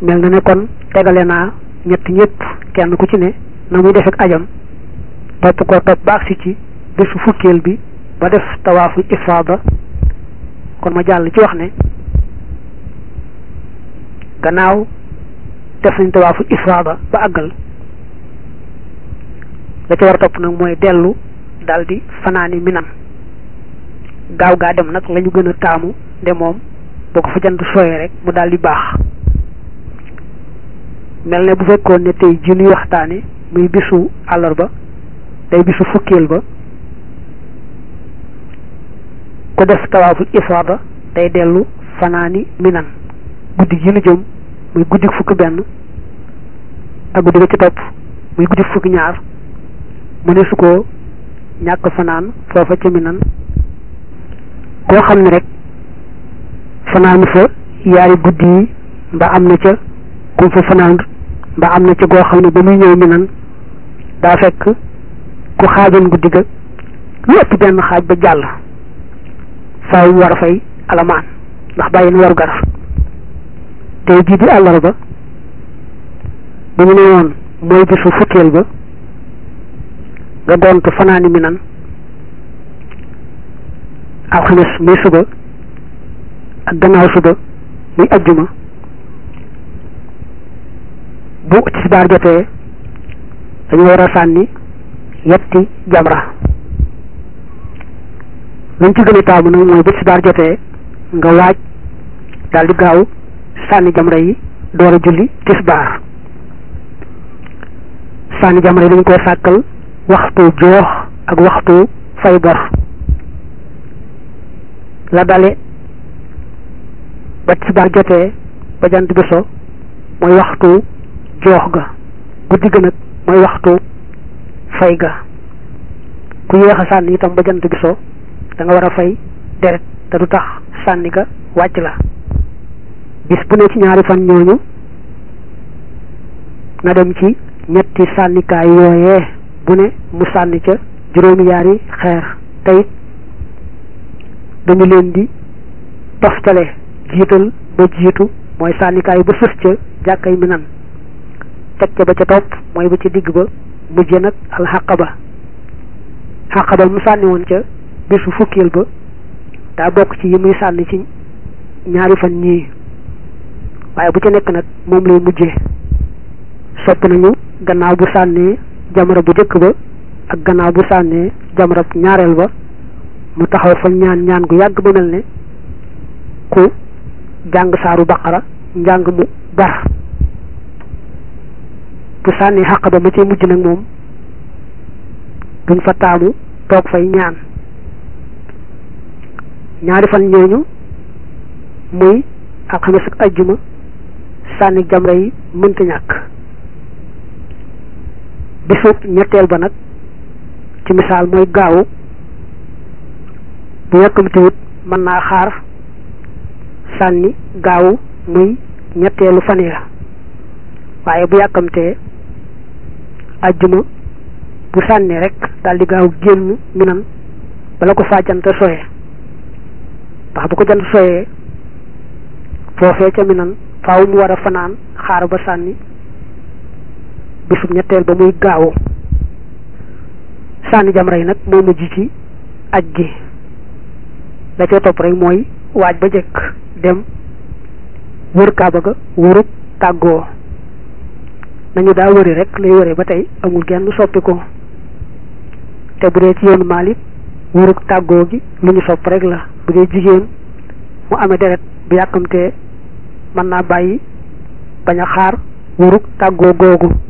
mel na ne kon tegale naa ñett ñëpp kenn ku ci ne na muy def ak ajam topp ko topp ba agsi ci bésu fukkeel bi ba def tawaafu ifaada kon ma jàll ci wax ne gannaaw def nañ tawaafu ifaada ba àggal la ca war a topp nag mooy dellu daldi fanaani minan gaaw gaa dem nag lañu gën a taamu de moom boo ko fa jant sooyee rek mu daldi baax mel ne bu fekkoon ne tey ji nuy waxtaane muy bisu àllarba day bisu fukkeel ba ku def tawaaful ifaada day dellu fanaani minan guddi gi nu jëm muy guddi fukki benn ak guddi ga ci topp muy guddi fukki ñaar mu ne su ko ñàkk fanaan foofa ca minan koo xam ne rek fanaanu fa yaari guddi yi mbaa am na ca kum fa fanaan mbaa am na ca goo xam ne ba muy ñëw minan daa fekk ku xaajoon guddi ga lu ëpp benn xaaj ba jàll faaw mu war a fay alamaan ndax bàyyi na waru gar tey jii di àllarba bu ñu ne woon mooy bisu fukkeel ba nga gont fanaani minan alxames muy suba ak gannaaw suba muy ajjuma bu tisbaar jotee dañu war a sànni yetti jamra lañ ci gën a taamu nag mooy bu tisbaar jotee nga waaj daal di gaaw sànni jamra yi door a julli tisbaar sànni jamra yi dañ koy sàkkal waxtu joox ak waxtu fay bor la dale ba tisbaar jotee ba jant bi so mooy waxtu joox ga guddi ga nag mooy waxtu fay ga ku yéex a sànni itam ba jant bi so da nga war a fay deret te du tax sànni ga wàcc la bis bu ne ci ñaari fan ñooñu na dem ci ñetti sànnikaay yooyee bu ne mu sànni ca juróomi yaari xeer tey dañu leen di toftale jiital ba jiitu mooy sànnikaay ba sës ca jàkkay mi nan teg ca ba ca topp mooy ba ca digg ba mujje nag alxaqaba xaqaba mu sànni woon ca bisu fukkeel ba daa bokk ci yi muy sànni ci ñaari fan ñii waaye bu ca nekk nag moom lay mujjee sopp nañu gannaaw bu sànnee jamara bu jëkk ba ak gannaaw bu sànnee jamara ñaareel ba mu taxaw fa ñaan ñaan gu yàgg ba mel ne ku jàng saaru baqara njàng mu bar bu sànnee xaq ba ma ci mujj nag moom duñ fa taamu toog fay ñaan ñaari fan ñooñu muy alxames ak ajjuma sànni jamra yi mënta ñàkk bisu ñetteel ba nag ci misaal mooy gaawu bu yàkkamtiwut mën naa xaar sànni gaawu muy ñetteelu fan ya waaye bu yàkkamtee ajjuma bu sànni rek daal di gaaw génn minan bala ko faa jant soye ndax bu ko jant soyee foofee ca minan faaw mu war a fanaan xaar ba sànni bisub ñetteel ba muy gaawu sànni jamra yi nag moo mujj ci aj gi la ca topp rek mooy waaj ba jëkk dem wër kaaba ga wërub tàggoo nañu daa wëri rek lay wëre ba tey amul genn soppi ko te bu dee ci yoonu Maalik wërub tàggoo gi lu ñu sopp rek la bu dee jigéen mu amee deret bu yàkkamtee mën naa bàyyi bañ a xaar wërub tàggoo googu